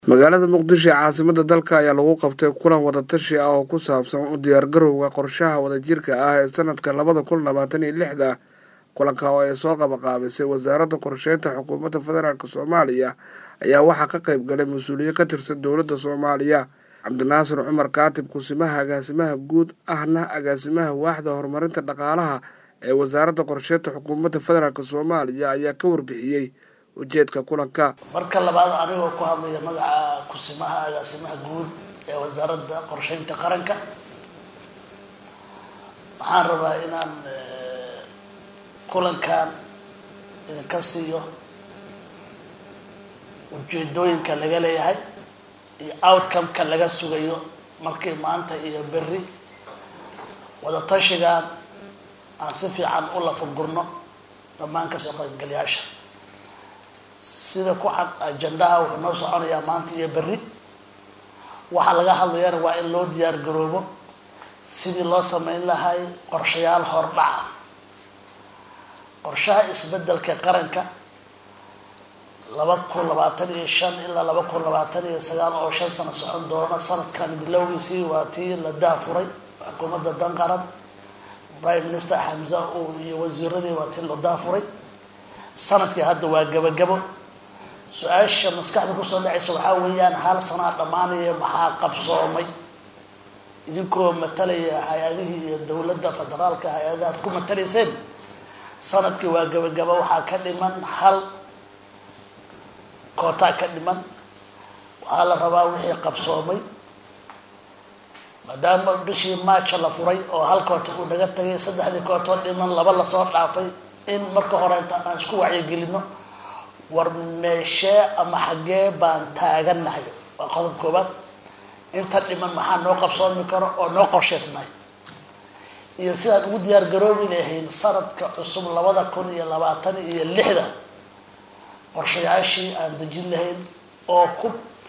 magaalada muqdisho ee caasimada dalka ayaa lagu qabtay kulan wadatashi ah oo ku saabsan u diyaargarowga qorshaha wadajirka ah ee sanadka labada kun labaatan iyo lixda kulanka oo ay soo qabaqaabisay wasaaradda qorsheynta xukuumadda federaalk soomaaliya ayaa waxaa ka qayb galay mas-uuliyiin ka tirsan dowladda soomaaliya cabdinaasir cumar kaatib kusimaha agaasimaha guud ahna agaasimaha waaxda horumarinta dhaqaalaha ee wasaaradda qorsheynta xukuumadda federaalk soomaaliya ayaa ka warbixiyey ujeedka kulanka marka labaad anigoo ku hadlaya magaca kusimaha agaasimaha guud ee wasaaradda qorsheynta qaranka waxaan rabaa inaan kulankan idinka siiyo ujeedooyinka laga leeyahay iyo outcome-ka laga sugayo markii maanta iyo berri wadatashigan aan si fiican u lafagurno dhammaan kasoo qaybgalayaasha sida ku cad ajendaha wuxuu noo soconayaa maanta iyo berri waxaa laga hadlayana waa in loo diyaar garoobo sidii loo sameyn lahay qorshayaal hordhaca qorshaha isbedelka qaranka laba kun labaatan iyo shan ilaa laba kun labaatan iyo sagaal oo shan sano socon doona sanadkan bilowgiisii waa tii la daafuray xukuumadda dan qaran prime minister xamza iyo wasiiradii waa tii la daafuray sanadkii hadda waa gabagabo su-aasha maskaxda kusoo dhacaysa waxaa weeyaan hal sanaa dhammaanaya maxaa qabsoomay idinkoo matalaya hay-adihii iyo dowladda federaalka hay-adahaad ku matalayseen sanadkii waa gabagabo waxaa ka dhiman hal kootaa ka dhiman waxaa la rabaa wixii qabsoomay maadaama bishii maaja la furay oo hal koota uu naga tagay saddexdii kootoo dhiman laba lasoo dhaafay in marka hore inta aan isku wacyigelino war meeshee ama xaggee baan taagannahay waa qodob koobaad inta dhiman maxaa noo qabsoomi karo oo noo qorshaysnahay iyo sidaan ugu diyaar garoobi lahayn sanadka cusub labada kun iyo labaatan iyo lixda qorshayaashii aan dejin lahayn oo ku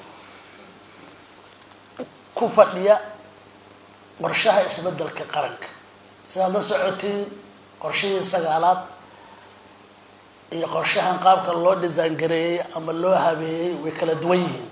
ku fadhiya qorshaha isbedelka qaranka sidaad la socotiin qorshihii sagaalaad iyo qorshahan qaabka loo design gareeyey ama loo habeeyey way kala duwan yihiin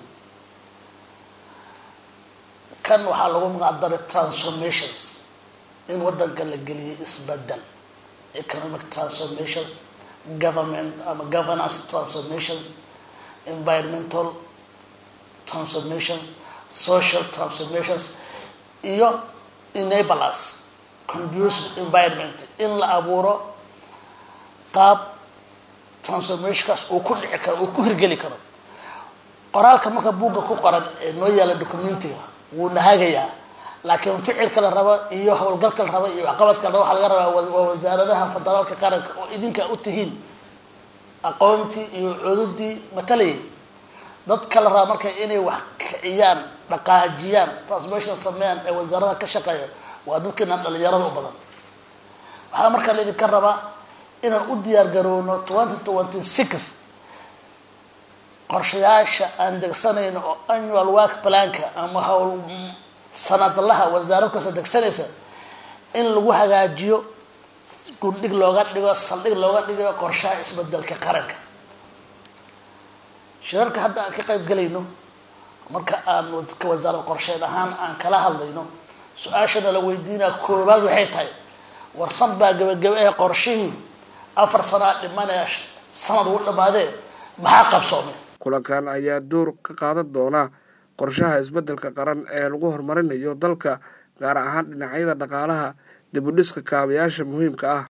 kan waxaa lagu magacdaray transformations in waddanka la geliyay isbedel economic transformations government ama governance transformations environmental transformations social transformations iyo enablers conducive environment in la abuuro qaab transformationkaas uu ku dhici karo uu ku hirgeli karo qoraalka marka buugga ku qoran ee noo yaala documentiga wuu nahagayaa laakiin ficilka la rabo iyo howlgalka la rabo iyo waxqabadka la rabo waxaa laga rabaa waa wasaaradaha federaalka qaranka oo idinka u tihiin aqoontii iyo cududii matalayay dadka la raba marka inay wax kiciyaan dhaqaajiyaan transformation sameeyaan ee wasaaradaha ka shaqeeya waa dadkiinaan dhalinyarada u badan waxaa markaa la idinka rabaa inaan u diyaar garowno twenty twenty six qorshayaasha aan degsanayno oo annual work planka ama howl sanadlaha wasaarad kasta degsanaysa in lagu hagaajiyo gundhig looga dhigo saldhig looga dhigo qorshaha isbedelka qaranka shirarka hadda aan ka qayb galayno marka aan ka wasaarad qorsheyn ahaan aan kala hadlayno su-aashana la weydiinaa koobaad waxay tahay warsan baa gabagaba ee qorshihii afar sanaa dhimanaya sanad uu dhamaadee maxaa qabsoomay kulankan ayaa door ka qaadan doona qorshaha isbedelka qaran ee lagu horumarinayo dalka gaar ahaan dhinacyada dhaqaalaha dib u dhiska kaabayaasha muhiimka ah